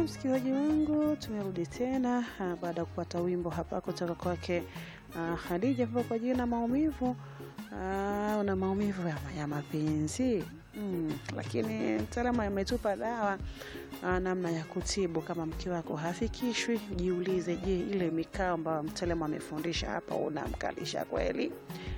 msikilizaji wangu, tumerudi tena ah, baada ya kupata wimbo hapa kutoka kwake ah, Khadija hapa kwa jina maumivu. Ah, una maumivu ya, ya mapenzi mm, lakini mtaalamu ametupa dawa ah, namna ya kutibu. Kama mke wako hafikishwi, jiulize, je, ile mikao ambayo mtaalamu amefundisha hapa unamkalisha kweli?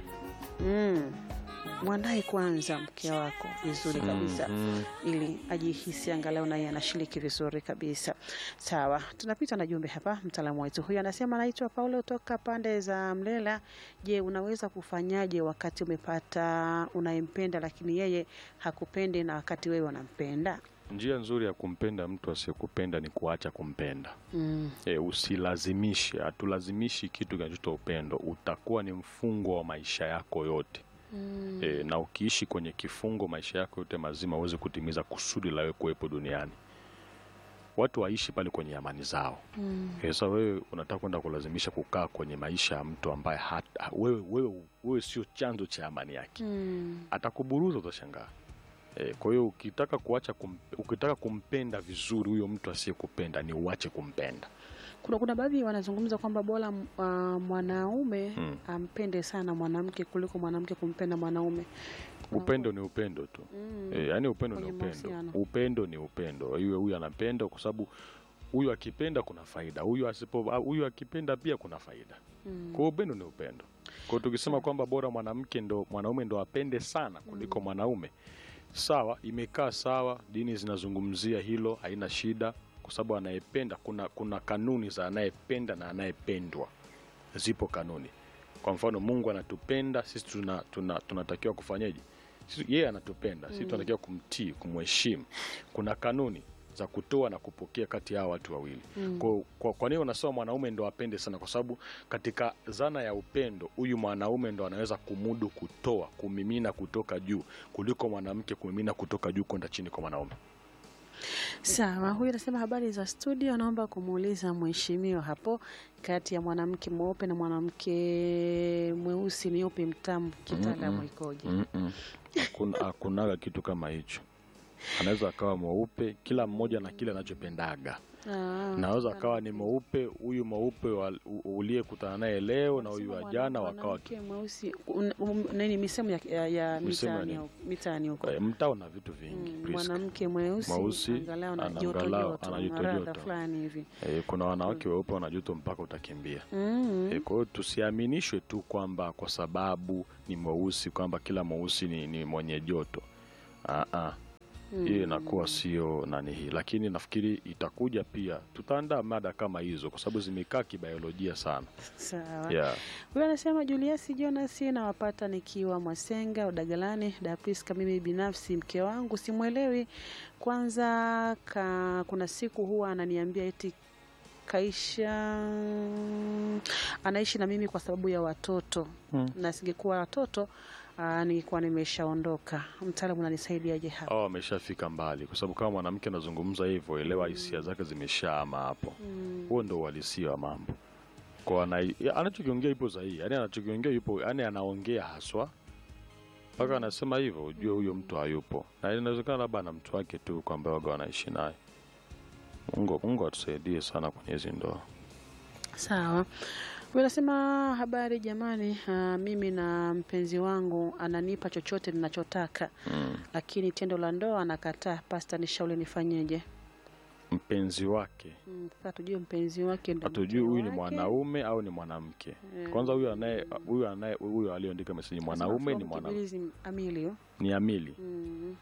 mm. Mwandae kwanza mke wako vizuri kabisa Mhm. ili ajihisi angalau naye anashiriki vizuri kabisa. Sawa, tunapita na jumbe hapa. Mtaalamu wetu huyu anasema, anaitwa Paulo toka pande za Mlela. Je, unaweza kufanyaje wakati umepata unayempenda lakini yeye hakupendi na wakati wewe unampenda? Njia nzuri ya kumpenda mtu asiyekupenda ni kuacha kumpenda. Mm. E, usilazimishe. Hatulazimishi kitu kinachoitwa upendo, utakuwa ni mfungo wa maisha yako yote. Mm. E, na ukiishi kwenye kifungo maisha yako yote mazima uweze kutimiza kusudi la wewe kuwepo duniani. Watu waishi pale kwenye amani zao. Mm. E, sasa wewe unataka kwenda kulazimisha kukaa kwenye maisha ya mtu ambaye hata, wewe, wewe, wewe sio chanzo cha amani yake Mm. atakuburuza utashangaa. E, kwa hiyo ukitaka kuacha kum, ukitaka kumpenda vizuri huyo mtu asiyekupenda ni uache kumpenda. Kuna, kuna baadhi wanazungumza kwamba bora uh, mwanaume Mm. ampende sana mwanamke kuliko mwanamke kumpenda mwanaume. Upendo ni upendo tu. Mm. E, yaani upendo ni Kwenye upendo. mahusiano. Upendo ni upendo. Iwe huyu anapenda kwa sababu huyu akipenda kuna faida, huyu asipo huyu akipenda pia kuna faida. Mm. Kwa hiyo upendo ni upendo. Kwa hiyo tukisema kwamba bora mwanamke ndo mwanaume ndo apende sana kuliko mwanaume, sawa, imekaa sawa, dini zinazungumzia hilo, haina shida, kwa sababu anayependa, kuna kuna kanuni za anayependa na anayependwa, zipo kanuni. Kwa mfano, Mungu anatupenda sisi, tuna, tuna, tunatakiwa kufanyaje? Sisi- Yeye anatupenda sisi, tunatakiwa kumtii, kumheshimu. Kuna kanuni za kutoa na kupokea kati ya hawa watu wawili. Mm. Kwa, kwa, kwa nini unasema mwanaume ndo apende sana? Kwa sababu katika zana ya upendo huyu mwanaume ndo anaweza kumudu kutoa, kumimina kutoka juu kuliko mwanamke kumimina kutoka juu kwenda chini kwa mwanaume. Sawa, huyu anasema habari za studio, naomba kumuuliza mheshimiwa hapo, kati ya mwanamke mweupe na mwanamke mweusi ni upi mtamu kitaalamu Mm-mm. ikoje? Mm-mm. Hakuna- Hakunaga kitu kama hicho. Anaweza akawa mweupe, kila mmoja na kile anachopendaga. Ah, Naweza akawa ni mweupe, huyu mweupe wa- u- uliyekutana naye leo na huyu anasema wa jana mwana- wakawa mwanamke mweusi un- um, nini misemo ya, ya, ya Misemo ya mitaani nini? huko- mitaani huko Eh, mtaa na vitu vingi. Mm, Priska. mwanamke mweusi Mweusi, angalau na ana- joto angalau joto, ana na joto radha joto. fulani hivi Eh, kuna wanawake weupe wana joto mpaka utakimbia. mm. E, kwa hiyo tusiaminishwe tu kwamba kwa sababu ni mweusi kwamba kila mweusi ni, ni mwenye joto. Ah, ah. Hiyo inakuwa sio nani hii, lakini nafikiri itakuja pia, tutaandaa mada kama hizo kwa sababu zimekaa kibiolojia sana. Sawa. Yeah. Huyu anasema Julius Jonas, nawapata nikiwa Mwasenga Udagalani, Dapriska. Mimi binafsi mke wangu simwelewi. Kwanza ka, kuna siku huwa ananiambia eti kaisha anaishi na mimi kwa sababu ya watoto Hmm. na singekuwa watoto aa, ningekuwa nimeshaondoka. Mtaalamu unanisaidiaje hapa? Au ameshafika mbali, kwa sababu kama mwanamke anazungumza hivyo, elewa hisia zake zimeshaama hapo. Mm. Huo ndo uhalisia wa mambo. Kwa ana, ya, anachokiongea ipo sahihi, yani anachokiongea yupo, yani anaongea haswa mpaka anasema hivyo, ujue huyo mtu hayupo, na inawezekana labda ana mtu wake tu kwamba waga wanaishi naye. Mungu, Mungu atusaidie sana kwenye hizi ndoa. Sawa. Huyu anasema habari jamani, ah, mimi na mpenzi wangu ananipa chochote ninachotaka Mm. lakini tendo la ndoa anakataa. Pasta, nishauri nifanyeje? Mpenzi wake Mm, Sasa tujue mpenzi wake ndo hatujui mke huyu ni wake. mwanaume au ni mwanamke. Eh, Kwanza huyu anaye huyu anaye huyu aliyoandika meseji anasema mwanaume from ni mwanamke, Kibirizi Amilio. ni Amili. Mm.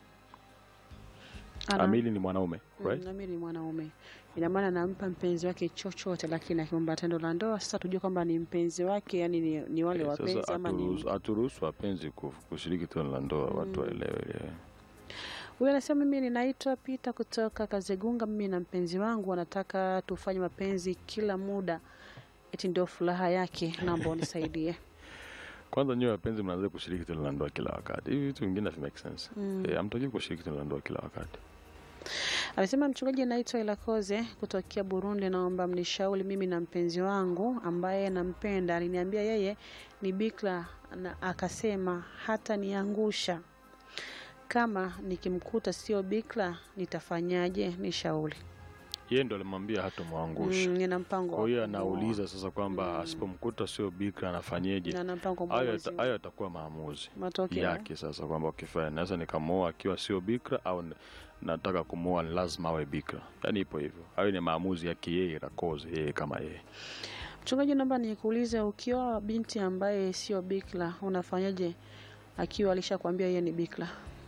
Ana- Amili ni mwanaume Mm, right? Amili ni mwanaume, ina maana anampa mpenzi wake chochote, lakini akiomba tendo la ndoa, sasa tujue kwamba ni mpenzi wake, yani ni, ni wale Eh, wapenzi Sasa ama ni haturuhusu- haturuhusu wapenzi ku- kushiriki tendo la ndoa, watu waelewe ile. Huyu anasema mimi ninaitwa Pita kutoka Kazegunga. Mimi na mpenzi wangu wanataka tufanye mapenzi kila muda, eti ndio furaha yake. Naomba unisaidie. Kwanza nyewe wapenzi mnaanza kushiriki tendo la ndoa kila wakati. Hivi vitu vingine havi make sense. Eh, hamtakiwi kushiriki tendo la ndoa kila wakati. Amesema mchungaji, naitwa Ilakoze kutokea Burundi, naomba mnishauri. Mimi na mpenzi wangu ambaye nampenda aliniambia yeye ni bikra na akasema hata niangusha kama nikimkuta sio bikra nitafanyaje? Nishauri. yeye ndo alimwambia hatomwangusha Mm, nina mpango kwa hiyo wa kumuoa. anauliza sasa kwamba asipomkuta sio bikra anafanyeje na na mpango hayo mwezi yata- hayo yatakuwa maamuzi matokeo yake sasa kwamba ukifanya naweza nikamwoa akiwa sio bikra au n- nataka kumwoa ni lazima awe bikra yaani ipo hivyo hayo ni maamuzi yake yeye rakoze yeye kama yeye Mchungaji, naomba nikuulize, ukiwa binti ambaye sio bikra unafanyaje akiwa alishakwambia yeye ni bikra?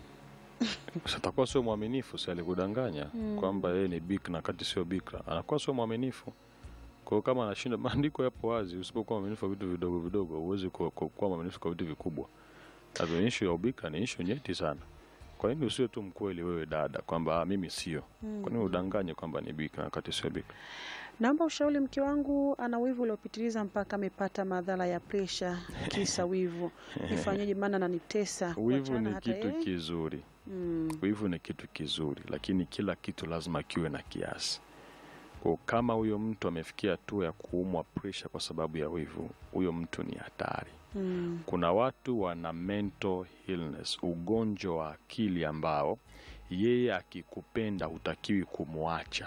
satakuwa sio mwaminifu si alikudanganya Mm. kwamba yeye ni bikra kati sio bikra anakuwa sio mwaminifu kwa hiyo kama anashinda maandiko yapo wazi usipokuwa mwaminifu kwa vitu vidogo vidogo huwezi ku- ku- kuwa mwaminifu kwa vitu vikubwa na ishu ya ubikra ni ishu nyeti sana kwa nini usiwe tu mkweli wewe dada kwamba "Ah, mimi sio kwa nini udanganye kwamba ni bikra wakati sio bikra Naomba ushauri, mke wangu ana wivu uliopitiliza mpaka amepata madhara ya presha kisa wivu, nifanyeje? Maana ananitesa wivu kuachana ni hata kitu yeye. kizuri Mm, wivu ni kitu kizuri lakini kila kitu lazima kiwe na kiasi kwa kama huyo mtu amefikia hatua ya kuumwa presha kwa sababu ya wivu huyo mtu ni hatari mm, kuna watu wana mental illness ugonjwa wa akili ambao yeye akikupenda hutakiwi kumwacha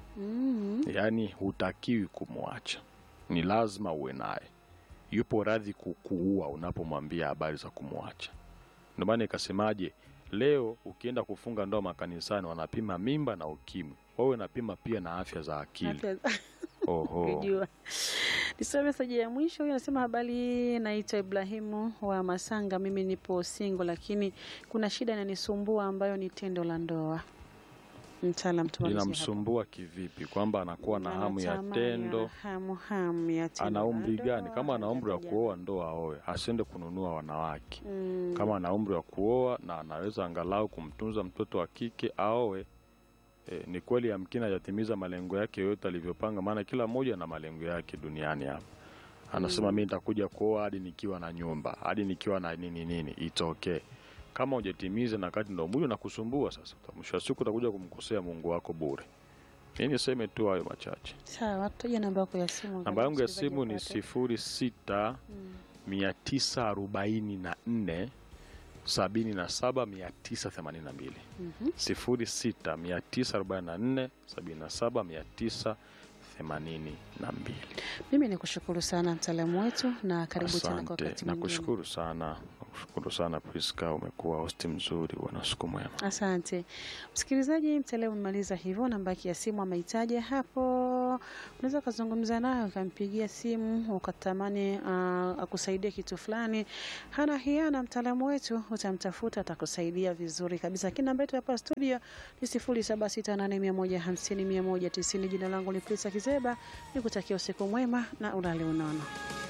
mm, yaani hutakiwi kumwacha ni lazima uwe naye yupo radhi kukuua unapomwambia habari za kumwacha ndio maana ikasemaje leo ukienda kufunga ndoa makanisani wanapima mimba na ukimwi wawe napima pia na afya za akili afya oho kujua. Nisome meseji ya mwisho. Huyu anasema habari, naitwa Ibrahimu wa Masanga. Mimi nipo single, lakini kuna shida inanisumbua ambayo ni tendo la ndoa. Mtaalam tumalizie hapo. linamsumbua kivipi kwamba anakuwa na hamu ya Anatamani, tendo ana hamu hamu ya tendo ana la umri ndoa, gani kama ana umri wa hajaja- kuoa ndo aoe asiende kununua wanawake Mm, kama ana umri wa kuoa na anaweza angalau kumtunza mtoto wa kike aoe e, ni kweli amkini hajatimiza malengo yake yoyote alivyopanga maana kila mmoja na malengo yake duniani hapa anasema mi nitakuja kuoa hadi nikiwa na nyumba hadi nikiwa na nini nini it's okay kama hujatimiza na kati ndo mwili unakusumbua sasa mwisho wa siku utakuja kumkosea mungu wako bure mi niseme tu hayo machache sawa, tutaja namba yako ya simu. namba yangu ya msikilizaji simu ni apate. sifuri sita Mm. mia tisa arobaini na nne sabini na saba mia tisa themanini na mbili Mhm. sifuri sita mia tisa arobaini na nne sabini na saba mia tisa themanini na mbili Mimi ni kushukuru sana mtaalamu wetu na karibu tena kwa asante wakati mwingine. nakushukuru sana nakushukuru sana Priska umekuwa hosti mzuri bwana siku mwema Asante msikilizaji, mtaalamu umemaliza hivyo. Namba yake ya simu ameitaja hapo, unaweza ukazungumza naye ukampigia simu ukatamani uh, akusaidie kitu fulani. Hana hiana, mtaalamu wetu utamtafuta, atakusaidia vizuri kabisa. Lakini namba yetu hapa studio ni sifuri saba sita nane mia moja hamsini mia moja tisini. Jina langu ni Prisa Kizeba, nikutakia usiku mwema na ulale unono.